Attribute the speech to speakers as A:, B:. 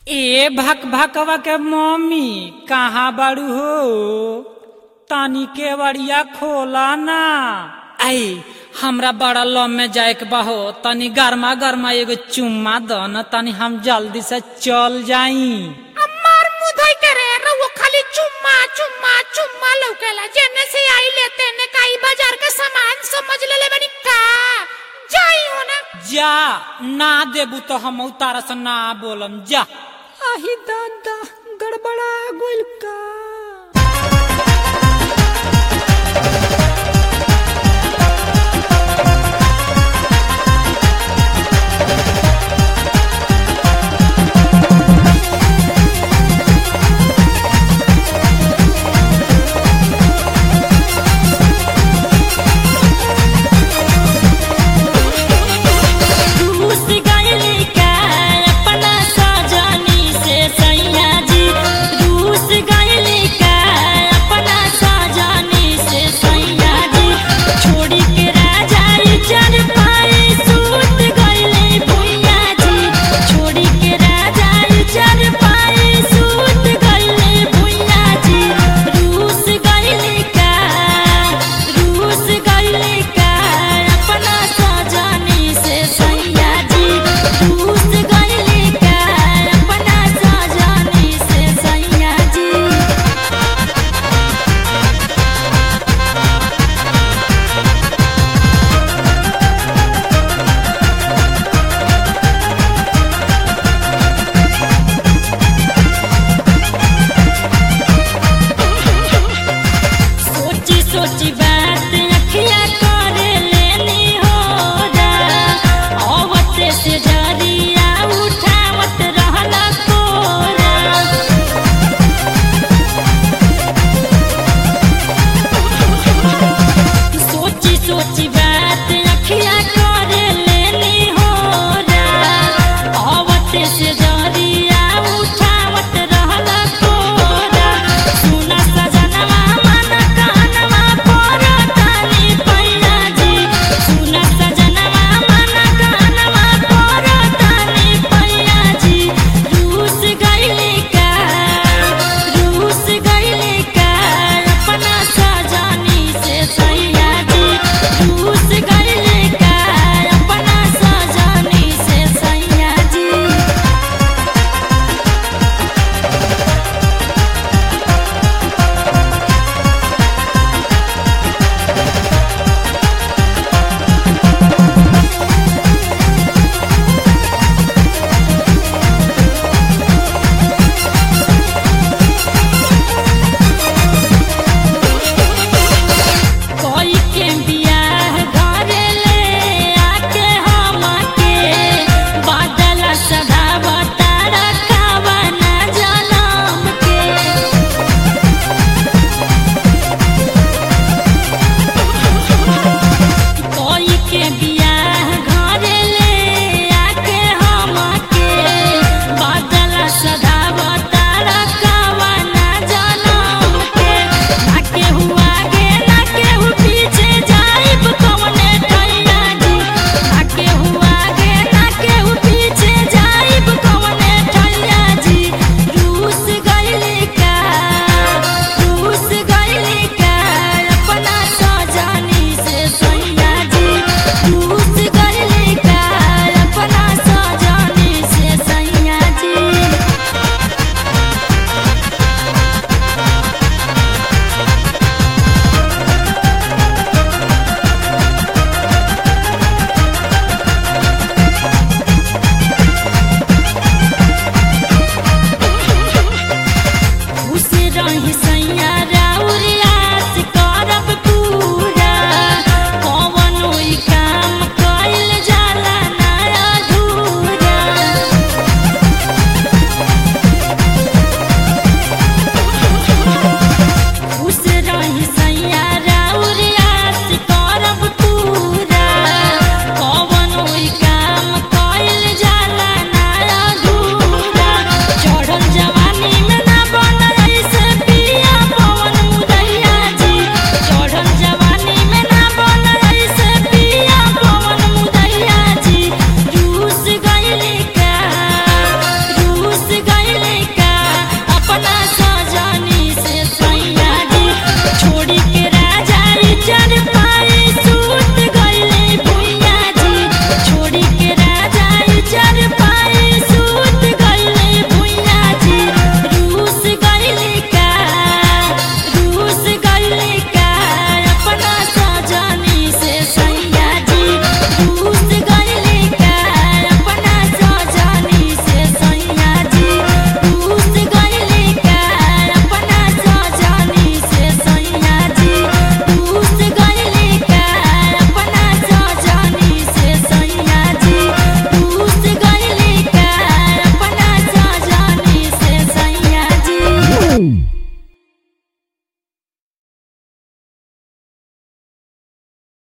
A: ए भक भकवा के मम्मी कहाँ बाड़ू हो तानी केवड़िया खोला ना आई हमरा बड़ा लम में जाए के बहो तनी गर्मा गर्मा एगो चुम्मा द न तनी हम जल्दी से चल जाई
B: अम्मार मुधई करे रउआ खाली चुम्मा चुम्मा चुम्मा लौकेला जेने से आई लेते ने काई बाजार के सामान समझ लेले बनी का जाई हो ना
A: जा ना देबू तो हम उतारा से ना बोलम जा आही दादा गड़बड़ा गोल का